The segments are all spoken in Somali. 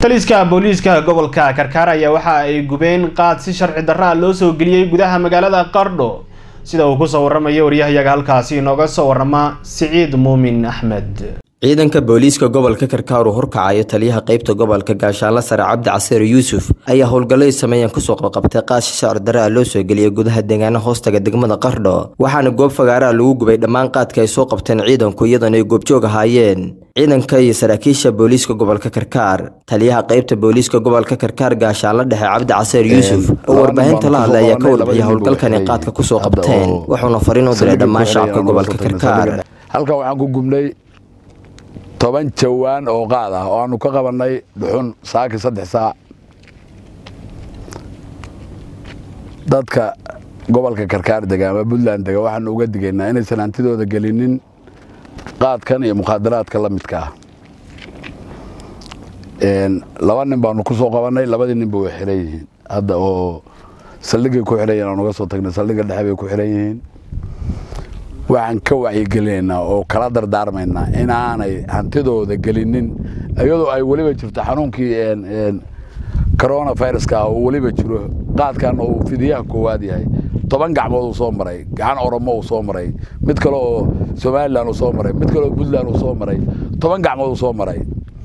taliska booliiska gobolka karkaar ayaa waxa ay gubeen qaad si sharci darra loo soo geliyey gudaha magaalada qardho sida uu kusoo waramayo waryahayaga halkaasi inooga soo warama siciid muumin axmed ciidanka booliiska gobolka karkaar uu horkacayo taliyaha qeybta gobolka gaashaanla sare cabdi casiir yuusuf ayaa howlgallay sameeyeen kusoo qabqabtay qaadshi shacir daraa loo soo geliyay gudaha deegaana hoostaga degmada qardho waxaana goob fagaaraha lagu gubay dhammaan qaadka ay soo qabteen ciidanku iyadoona ay goobjoog ahaayeen ciidanka iyo saraakiisha booliiska gobolka karkaar taliyaha qeybta booliiska gobolka karkaar gaashaanla dhexe cabdi casiir yuusuf oo warbaahinta la hadlay ayaa ka warbixiyay howlgalkan ay qaadka kusoo qabteen wuxuuna fariin u diray dhammaan shacabka gobolka karkaar halkan waxaan ku gubnay toban jawaan oo qaad ah oo aanu ka qabannay dhuxun saaki saddex saac dadka gobolka karkaar dega ama puntland dega waxaanu uga digaynaa inaysan hantidooda gelinin qaadkan iyo mukhaadaraadka la midka ah laba nin baanu ku soo qabannay labadii ninba way xiran yihiin hadda oo saldhigay ku xiran yihin aan uga soo tagnay saldhigga dhexe bay ku xiran yihiin waxaan ka wacyigelinaynaa oo kala dardaarmaynaa inaanay hantidooda gelinin iyadoo ay weliba jirto xanuunkii coronaviruska ah oo weliba jiro qaadkan uu fidiyaha koowaad yahay toban gacmood uu soo maray gacan oromo uu soo maray mid kale oo somalilan uu soo maray mid kale oo puntland uu soo maray toban gacmood uu soo maray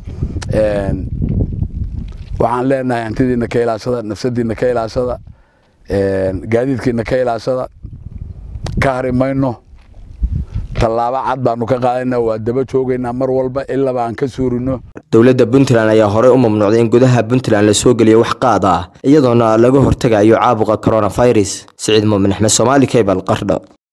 waxaan leenahay hantidiina ka ilaashada nafsadiina ka ilaashada gaadiidkiina ka ilaashada ka hari mayno tallaabo cad baanu ka qaadayna waa daba joogaynaa mar walba ilaba aan ka suurino dowladda puntland ayaa horey u mamnuucday in gudaha puntland la soo geliyo wax qaad ah iyadoona laga hortegayo caabuqa coronavirus siciid muumin axmed soomaali cable qardho